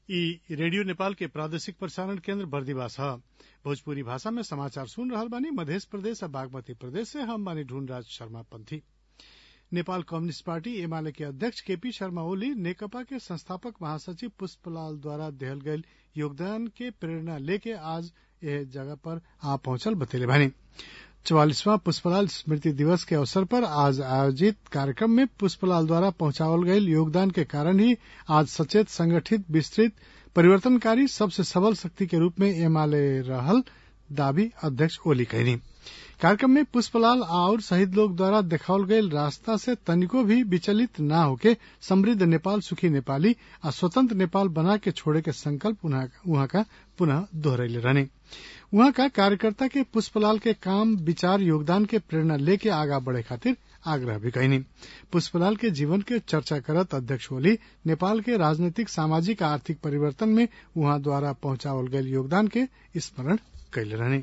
इ रेडियो नेपाल के प्रादेशिक प्रसारण केन्द्र बर्दिवास ह भोजपुरी भाषा में समाचार सुन रहल बानी मधेश प्रदेश आ बागमती प्रदेश से हम बानी ढूंढराज शर्मा पंथी नेपाल कम्युनिस्ट पार्टी एमाले के अध्यक्ष केपी शर्मा ओली नेकपा के संस्थापक महासचिव पुष्पलाल द्वारा देहल गईल योगदान के प्रेरणा लेके आज एह जगह पर आ पहुंचल बतैले बानी चौवालीसवां पुष्पलाल स्मृति दिवस के अवसर पर आज आयोजित कार्यक्रम में पुष्पलाल द्वारा पहुंचावल गईल योगदान के कारण ही आज सचेत संगठित विस्तृत परिवर्तनकारी सबसे सबल शक्ति के रूप में एमाले रहल दावी अध्यक्ष ओली कहनी कार्यक्रम में पुष्पलाल और शहीद लोग द्वारा देखावल गईल रास्ता से तनिको भी विचलित न होके समृद्ध नेपाल सुखी नेपाली आ स्वतंत्र नेपाल बना के छोड़े के संकल्प उहाँ का पुनः दोहरैले रहने उहाँ का कार्यकर्ता के पुष्पलाल के काम विचार योगदान के प्रेरणा लेके आगा बढ़े खातिर आग्रह भी कैनी पुष्पलाल के जीवन के चर्चा करत अध्यक्ष ओली नेपाल के राजनीतिक सामाजिक आर्थिक परिवर्तन में उहाँ द्वारा पहुंचावल गईल योगदान के स्मरण कैले रहने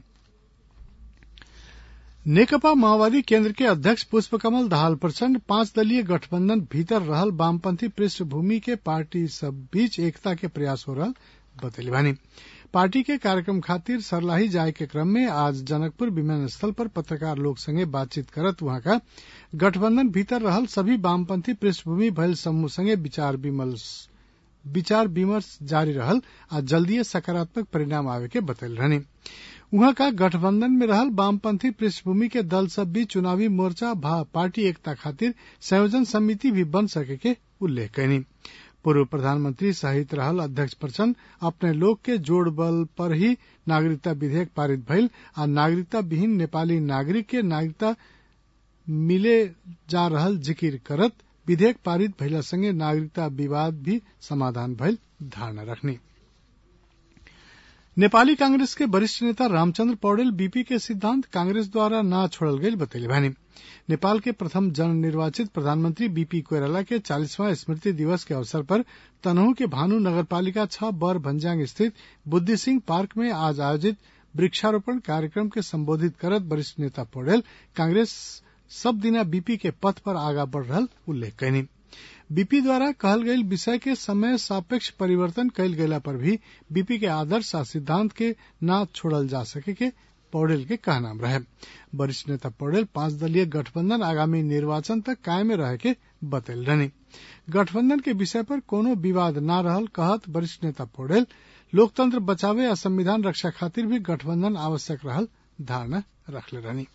नेकपा माओवादी केन्द्र के अध्यक्ष पुष्पकमल दाहाल प्रचण्ड पांच दलीय गठबंधन भीतर रहल वामपंथी पृष्ठभूमि के पार्टी सब बीच एकता के प्रयास हो रहल बतैले बानी पार्टी के कार्यक्रम खातिर सरलाही जाए के क्रम में आज जनकपुर विमानस्थल पर पत्रकार लोग संगे बातचीत करत वहां का गठबंधन भीतर रहल सभी वामपंथी पृष्ठभूमि भयल समूह संगे विचार विमर्श विचार विमर्श जारी रहल आ जल्दीय सकारात्मक परिणाम आवे के बतैल रहने उहाँ का गठबंधन में रहल वामपंथी पृष्ठभूमि के दल सब भी चुनावी मोर्चा भा पार्टी एकता खातिर संयोजन समिति भी बन सके के उल्लेख कैनी पूर्व प्रधानमंत्री सहित रहल अध्यक्ष प्रचण्ड अपने लोग के जोड़ बल पर ही नागरिकता विधेयक पारित भइल आ नागरिकता विहीन नेपाली नागरिक के नागरिकता मिले जा रहल जिकिर करत विधेयक पारित भइला संगे नागरिकता विवाद भी समाधान भइल धारणा रखनी नेपाली कांग्रेस के वरिष्ठ नेता रामचंद्र पौडेल बीपी के सिद्धांत कांग्रेस द्वारा न छोड़ल गईल बतैले बानी नेपाल के प्रथम जन निर्वाचित प्रधानमंत्री बीपी कोइराला के चालीसवां स्मृति दिवस के अवसर पर तनहू के भानु नगरपालिका छह बर भंजांग स्थित बुद्धि सिंह पार्क में आज आयोजित वृक्षारोपण कार्यक्रम के संबोधित करत वरिष्ठ नेता पौडेल कांग्रेस सब दिना बीपी के पथ पर आगा बढ़ रहल उल्लेख कैनी बीपी द्वारा कहल गईल विषय के समय सापेक्ष परिवर्तन कैल गेला पर भी बीपी के आदर्श आ सिद्धांत के न छोड़ल जा सके के पौडेल के कहनाम रहे वरिष्ठ नेता पौडेल पांच दलीय गठबंधन आगामी निर्वाचन तक कायम रहे के बतैल रहनी गठबंधन के विषय पर कोनो विवाद न रहल कहत वरिष्ठ नेता पौडेल लोकतंत्र बचावे आ संविधान रक्षा खातिर भी गठबंधन आवश्यक रहल धारणा रखले रहनी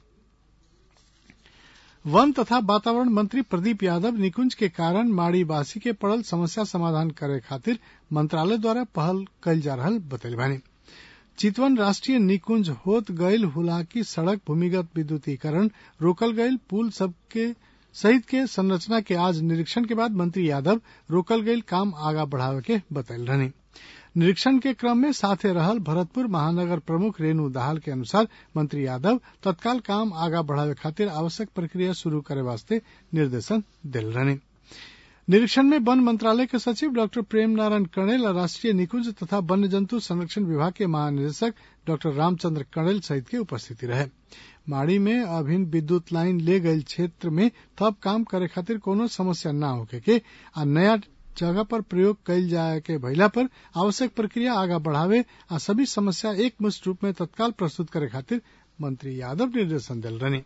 वन तथा वातावरण मंत्री प्रदीप यादव निकुंज के कारण माड़ीवासी के पड़ल समस्या समाधान करे खातिर मंत्रालय द्वारा पहल कल जा रहल बतैल बानी चितवन राष्ट्रीय निकुंज होत गईल हुलाकी सड़क भूमिगत विद्युतीकरण रोकल गईल पुल सबके सहित के संरचना के आज निरीक्षण के बाद मंत्री यादव रोकल गईल काम आगा बढ़ावे के बतैल रहनी निरीक्षण के क्रम में साथे रहल भरतपुर महानगर प्रमुख रेणु दाहाल के अनुसार मंत्री यादव तत्काल काम आगा बढ़ावे खातिर आवश्यक प्रक्रिया शुरू करे वास्ते निर्देशन दिल रहने निरीक्षण में वन मंत्रालय के सचिव डॉक्टर प्रेम नारायण कणेल और राष्ट्रीय निकुंज तथा वन्य जंतु संरक्षण विभाग के महानिदेशक डॉक्टर रामचंद्र कणेल सहित के उपस्थिति रहे माड़ी में अभिन्न विद्युत लाइन ले गईल क्षेत्र में थप काम करे खातिर कोनो समस्या न होके के आ नया जगह पर प्रयोग कैल जाए के भइला पर आवश्यक प्रक्रिया आगा बढ़ावे आ सभी समस्या एक मुश्त रूप में तत्काल प्रस्तुत करे खातिर मंत्री यादव निर्देशन दिल रहने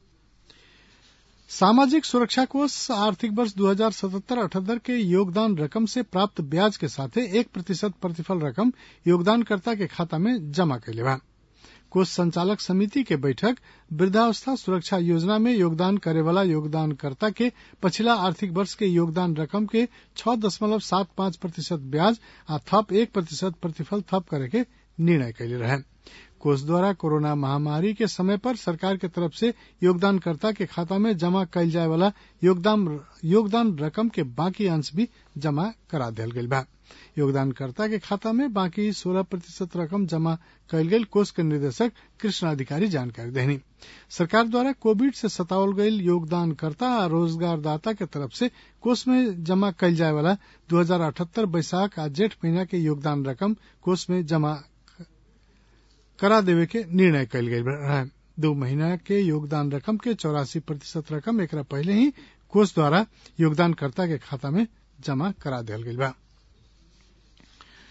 सामाजिक सुरक्षा कोष आर्थिक वर्ष दो हजार सतहत्तर अठहत्तर के योगदान रकम से प्राप्त ब्याज के साथे एक प्रतिशत प्रतिफल रकम योगदानकर्ता के खाता में जमा कैले बा कोष संचालक समिति के बैठक वृद्धावस्था सुरक्षा योजना में योगदान करे वाला योगदानकर्ता के पछिला आर्थिक वर्ष के योगदान रकम के छह दशमलव सात पांच प्रतिशत ब्याज आ थप एक प्रतिशत प्रतिफल थप करे के निर्णय कैले रहे कोष द्वारा कोरोना महामारी के समय पर सरकार के तरफ से योगदानकर्ता के खाता में जमा कैल जाए वाला योगदान योगदान रकम के बाकी अंश भी जमा करा दिया गईल बा योगदानकर्ता के खाता में बाकी सोलह प्रतिशत रकम जमा कैल गेल कोष के निदेशक कृष्ण अधिकारी जानकारी देनी सरकार द्वारा कोविड से सतावल गईल योगदानकर्ता आ रोजगारदाता के तरफ से कोष में जमा कैल जाए वाला दो हजार अठहत्तर बैसाख आ जेठ महीना के योगदान रकम कोष में जमा करा देवे के निर्णय कैल गई रहे दो महीना के योगदान रकम के चौरासी प्रतिशत रकम एक पहले ही कोष द्वारा योगदानकर्ता के खाता में जमा करा दिया गई बा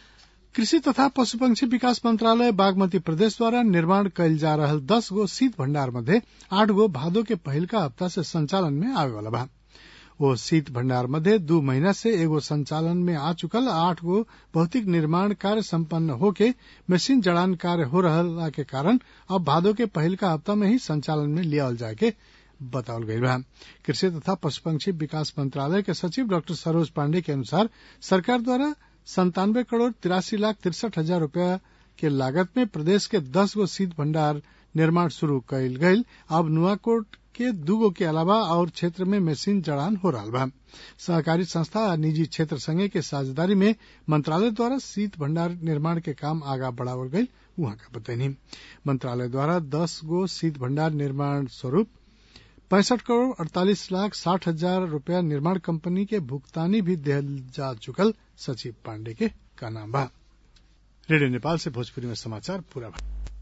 कृषि तथा पशुपक्षी विकास मंत्रालय बागमती प्रदेश द्वारा निर्माण कयल जा रहल दस गो शीत भण्डार मध्ये आठ गो भादो के पहिलका हप्ता से संचालन में आवे वाला बा ओ शीत भण्डार मध्ये दू महीना से एगो संचालन में आ चुकल आठ गो भौतिक निर्माण कार्य सम्पन्न होके मशीन जड़ान कार्य हो रहला के कारण अब भादो के पहिलका हप्ता में ही संचालन में लियावल जाए के बतावल गईल बा कृषि तथा पशुपक्षी विकास मंत्रालय के सचिव डॉक्टर सरोज पांडे के अनुसार सरकार द्वारा संतानवे करोड़ तिरासी लाख तिरसठ हजार रूपया के लागत में प्रदेश के दस गो शीत भंडार निर्माण शुरू कईल गईल अब नुआकोट के दूगो के अलावा और क्षेत्र में मशीन जड़ान हो रहा बा सहकारी संस्था आ निजी क्षेत्र संगे के साझेदारी में मंत्रालय द्वारा शीत भंडार निर्माण के काम आगा बढ़ावल गईल उहाँ का बतैनी मंत्रालय द्वारा दस गो शीत भंडार निर्माण स्वरूप पैंसठ करोड़ अड़तालीस लाख साठ हजार रूपया निर्माण कंपनी के भुगतानी भी दिहल जा चुकल सचिव पांडे के का नाम बा रेडियो नेपाल से भोजपुरी में समाचार पूरा भा